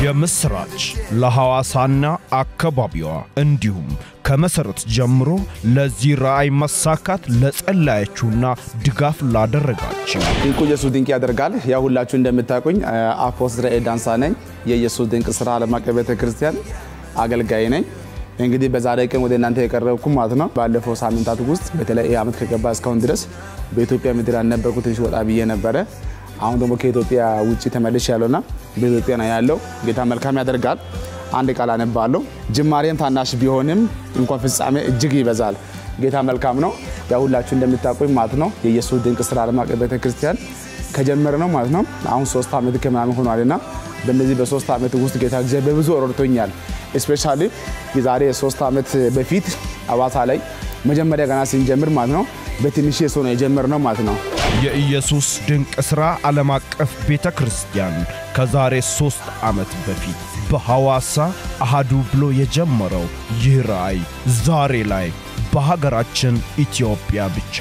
የምስራች ለሐዋሳና አካባቢዋ እንዲሁም ከመሠረት ጀምሮ ለዚህ ራእይ መሳካት ለጸለያችሁና ድጋፍ ላደረጋችሁ ድንቁ ኢየሱስ ድንቅ ያደርጋል። ያው ሁላችሁ እንደምታውቁኝ አፖስትል ራኤል ዳንሳ ነኝ። የኢየሱስ ድንቅ ስራ ዓለም አቀፍ ቤተ ክርስቲያን አገልጋይ ነኝ። እንግዲህ በዛሬ ቀን ወደ እናንተ የቀረብኩ ማለት ነው። ባለፈው ሳምንታት ውስጥ በተለይ ይህ ዓመት ከገባ እስካሁን ድረስ በኢትዮጵያ ምድር ያልነበርኩ ትንሽ ወጣ ብዬ ነበረ። አሁን ደግሞ ከኢትዮጵያ ውጭ ተመልሽ ያለውና በኢትዮጵያ ነው ያለው። ጌታ መልካም ያደርጋል። አንድ ቃል አነባለሁ። ጅማሬም ታናሽ ቢሆንም እንኳን ፍጻሜ እጅግ ይበዛል። ጌታ መልካም ነው። ያው ሁላችሁ እንደምታውቁኝ ማለት ነው የኢየሱስ ድንቅ ስራ ዓለም አቀፍ ቤተ ክርስቲያን ከጀመረ ነው ማለት ነው አሁን ሶስት ዓመት ከምናምን ሆኗልና በእነዚህ በሶስት ዓመት ውስጥ ጌታ እግዚአብሔር በብዙ ረድቶኛል። እስፔሻሊ የዛሬ ሶስት ዓመት በፊት አዋሳ ላይ መጀመሪያ ገና ስንጀምር ማለት ነው በትንሽ ሰው ነው የጀመርነው ማለት ነው። የኢየሱስ ድንቅ ሥራ ዓለም አቀፍ ቤተ ክርስቲያን ከዛሬ ሦስት ዓመት በፊት በሐዋሳ አሃዱ ብሎ የጀመረው ይህ ራእይ ዛሬ ላይ በሀገራችን ኢትዮጵያ ብቻ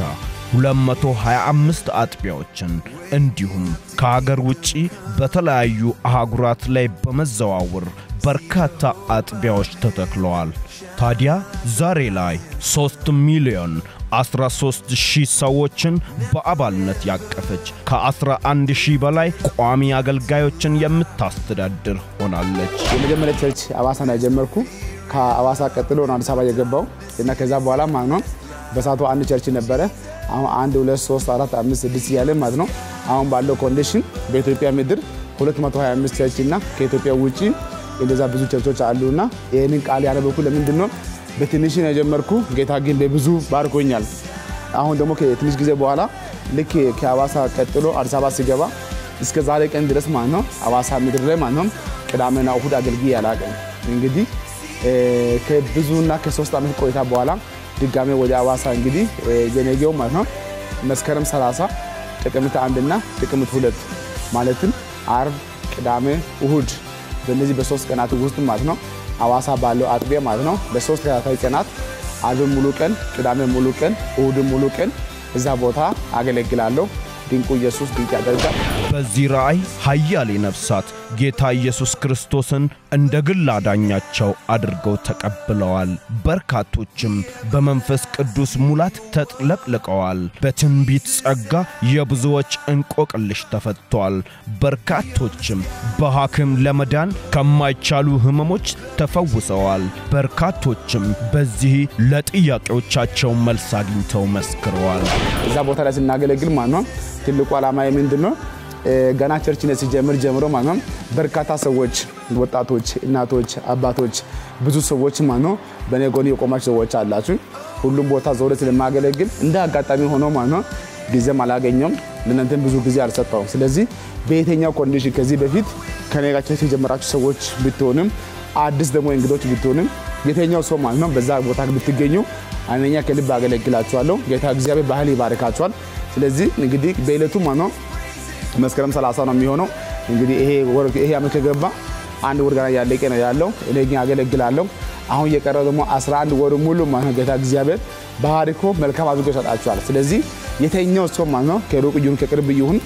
225 አጥቢያዎችን እንዲሁም ከሀገር ውጪ በተለያዩ አህጉራት ላይ በመዘዋወር በርካታ አጥቢያዎች ተተክለዋል። ታዲያ ዛሬ ላይ 3 ሚሊዮን 13 ሺህ ሰዎችን በአባልነት ያቀፈች ከ11 ሺህ በላይ ቋሚ አገልጋዮችን የምታስተዳድር ሆናለች። የመጀመሪያ ቸርች አዋሳ ነው የጀመርኩ። ከአዋሳ ቀጥሎ ነው አዲስ አበባ የገባው እና ከዛ በኋላ ማለት ነው በሳቱ አንድ ቸርች ነበረ። አሁን አንድ ሁለት ሶስት አራት አምስት ስድስት እያለ ማለት ነው። አሁን ባለው ኮንዲሽን በኢትዮጵያ ምድር 225 ቸርች እና ከኢትዮጵያ ውጭ እንደዛ ብዙ ቸርቾች አሉና ይህንን ቃል ያነበኩ ለምንድን ነው በትንሽ ነው የጀመርኩ። ጌታ ግን በብዙ ባርኮኛል። አሁን ደግሞ ከትንሽ ጊዜ በኋላ ልክ ከአዋሳ ቀጥሎ አዲስ አበባ ሲገባ እስከ ዛሬ ቀን ድረስ ማለት ነው አዋሳ ምድር ላይ ማለት ነው ቅዳሜና እሁድ አገልግዬ አላውቅም። እንግዲህ ከብዙና ከሶስት ዓመት ቆይታ በኋላ ድጋሜ ወደ አዋሳ እንግዲህ የነገው ማለት ነው መስከረም 30 ጥቅምት አንድና ጥቅምት ሁለት ማለትም አርብ፣ ቅዳሜ፣ እሁድ በእነዚህ በሶስት ቀናት ውስጥ ማለት ነው አዋሳ ባለው አጥቢያ ማለት ነው በሶስት ተከታታይ ቀናት አርብ ሙሉ ቀን፣ ቅዳሜ ሙሉ ቀን፣ እሁድ ሙሉ ቀን እዛ ቦታ አገለግላለሁ። ድንቁ ኢየሱስ ድንቅ ያደርጋል። በዚህ ራእይ ኃያሌ ነፍሳት ጌታ ኢየሱስ ክርስቶስን እንደ ግል አዳኛቸው አድርገው ተቀብለዋል። በርካቶችም በመንፈስ ቅዱስ ሙላት ተጥለቅልቀዋል። በትንቢት ጸጋ የብዙዎች እንቆቅልሽ ተፈቷል። በርካቶችም በሐኪም ለመዳን ከማይቻሉ ሕመሞች ተፈውሰዋል። በርካቶችም በዚህ ለጥያቄዎቻቸው መልስ አግኝተው መስክረዋል። እዛ ቦታ ላይ ስናገለግል ማለት ነው ትልቁ ዓላማ ምንድን ነው? ገና ቸርችነት ሲጀምር ጀምሮ ማለት ነው በርካታ ሰዎች፣ ወጣቶች፣ እናቶች፣ አባቶች ብዙ ሰዎች ማለት ነው በእኔ ጎን የቆማችሁ ሰዎች አላችሁ። ሁሉም ቦታ ዞረ ስለማገለግል እንደ አጋጣሚ ሆኖ ማለት ነው ጊዜም አላገኘም፣ ለእናንተም ብዙ ጊዜ አልሰጠውም። ስለዚህ በየትኛው ኮንዲሽን ከዚህ በፊት ከኔ ጋር ቸርች የጀመራችሁ ሰዎች ብትሆንም አዲስ ደግሞ እንግዶች ብትሆንም የትኛው ሰው ማለት ነው በዛ ቦታ ብትገኙ አንደኛ ከልብ አገለግላችኋለሁ። ጌታ እግዚአብሔር ባህል ይባርካችኋል። ስለዚህ እንግዲህ በዕለቱ ማለት ነው መስከረም 30 ነው የሚሆነው። እንግዲህ ይሄ ወር ይሄ ዓመት ከገባ አንድ ወር ገና ያለቀ ነው ያለው። እኔ ግን አገለግላለሁ። አሁን እየቀረው ደግሞ 11 ወር ሙሉ ማለት ነው ጌታ እግዚአብሔር ባርኮ መልካም አድርጎ ይሰጣችኋል። ስለዚህ የተኛው ሰው ማለት ነው ከሩቅ ይሁን ከቅርብ ይሁን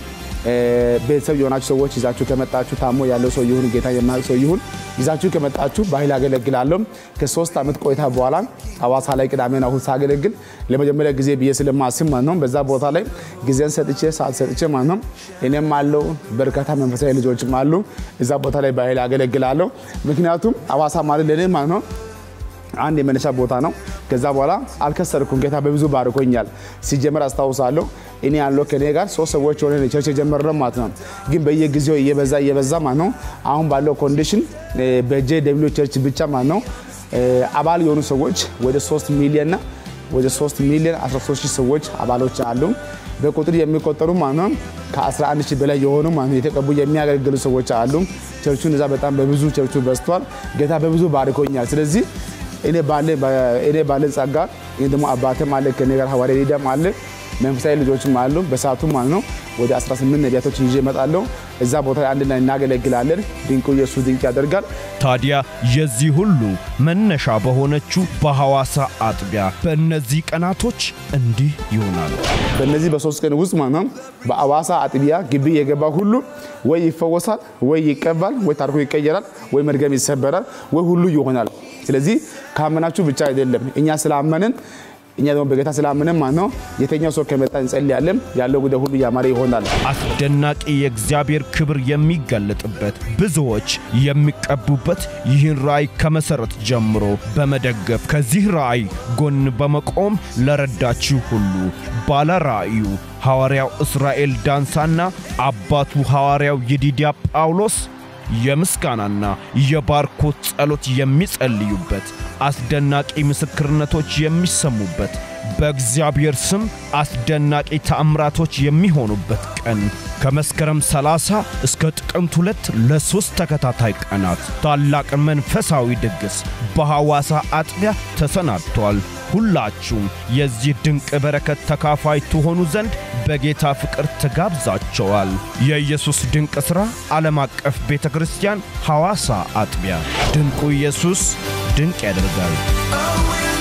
ቤተሰብ የሆናችሁ ሰዎች ይዛችሁ ከመጣችሁ ታሞ ያለው ሰው ይሁን ጌታ የማያውቅ ሰው ይሁን ይዛችሁ ከመጣችሁ ባህል አገለግላለሁ። ከሶስት ዓመት ቆይታ በኋላ ሐዋሳ ላይ ቅዳሜና እሁድ ሳገለግል ለመጀመሪያ ጊዜ ብዬ ስለማስብ ማለት ነው በዛ ቦታ ላይ ጊዜን ሰጥቼ ሰዓት ሰጥቼ ማለት ነው እኔም አለው በርካታ መንፈሳዊ ልጆችም አሉ እዛ ቦታ ላይ ባህል አገለግላለሁ። ምክንያቱም ሐዋሳ ማለት ለእኔ ማለት ነው አንድ የመነሻ ቦታ ነው። ከዛ በኋላ አልከሰርኩም። ጌታ በብዙ ባርኮኛል። ሲጀመር አስታውሳለሁ እኔ ያለው ከኔ ጋር ሶስት ሰዎች ሆነ ቸርች የጀመርነው ማለት ነው። ግን በየጊዜው እየበዛ እየበዛ ማለት ነው አሁን ባለው ኮንዲሽን በጄ ደብሊው ቸርች ብቻ ማለት ነው አባል የሆኑ ሰዎች ወደ 3 ሚሊዮንና ወደ 3 ሚሊዮን 13 ሺህ ሰዎች አባሎች አሉ። በቁጥር የሚቆጠሩ ማለት ነው ከ11 ሺህ በላይ የሆኑ ማለት ነው የተቀቡ የሚያገለግሉ ሰዎች አሉ። ቸርቹን እዛ በጣም በብዙ ቸርቹ በዝቷል። ጌታ በብዙ ባርኮኛል። ስለዚህ እኔ ባለን ጸጋ ይህ ደግሞ አባትም አለ ከኔ ጋር ሐዋርያ ሊዳም አለ መንፈሳዊ ልጆችም አሉ። በሰዓቱ ማለት ነው ወደ 18 ነቢያቶችን ይዤ እመጣለሁ። እዛ ቦታ ላይ አንድ ላይ እናገለግላለን። ድንቁ ኢየሱስ ድንቅ ያደርጋል። ታዲያ የዚህ ሁሉ መነሻ በሆነችው በሐዋሳ አጥቢያ በእነዚህ ቀናቶች እንዲህ ይሆናል። በእነዚህ በሶስት ቀን ውስጥ ማለት ነው በአዋሳ አጥቢያ ግቢ የገባ ሁሉ ወይ ይፈወሳል፣ ወይ ይቀባል፣ ወይ ታሪኩ ይቀየራል፣ ወይ መድገም ይሰበራል፣ ወይ ሁሉ ይሆናል። ስለዚህ ካመናችሁ ብቻ አይደለም እኛ ስላመንን እኛ ደግሞ በጌታ ስላመንን ማለት ነው የተኛው ሰው ከመጣ እንጸልያለን። ያለው ጉዳይ ሁሉ ያማረ ይሆናል። አስደናቂ የእግዚአብሔር ክብር የሚገለጥበት ብዙዎች የሚቀቡበት ይህን ራእይ ከመሠረት ጀምሮ በመደገፍ ከዚህ ራእይ ጎን በመቆም ለረዳችሁ ሁሉ ባለ ራእዩ ሐዋርያው እስራኤል ዳንሳና አባቱ ሐዋርያው ይዲድያ ጳውሎስ የምስጋናና የባርኮት ጸሎት የሚጸልዩበት አስደናቂ ምስክርነቶች የሚሰሙበት በእግዚአብሔር ስም አስደናቂ ተአምራቶች የሚሆኑበት ቀን ከመስከረም 30 እስከ ጥቅምት ሁለት ለሦስት ተከታታይ ቀናት ታላቅ መንፈሳዊ ድግስ በሐዋሳ አጥቢያ ተሰናድቷል። ሁላችሁም የዚህ ድንቅ በረከት ተካፋይ ትሆኑ ዘንድ በጌታ ፍቅር ተጋብዛቸዋል። የኢየሱስ ድንቅ ሥራ ዓለም አቀፍ ቤተ ክርስቲያን ሐዋሳ አጥቢያ ድንቁ ኢየሱስ ድንቅ ያደርጋል። Oh, we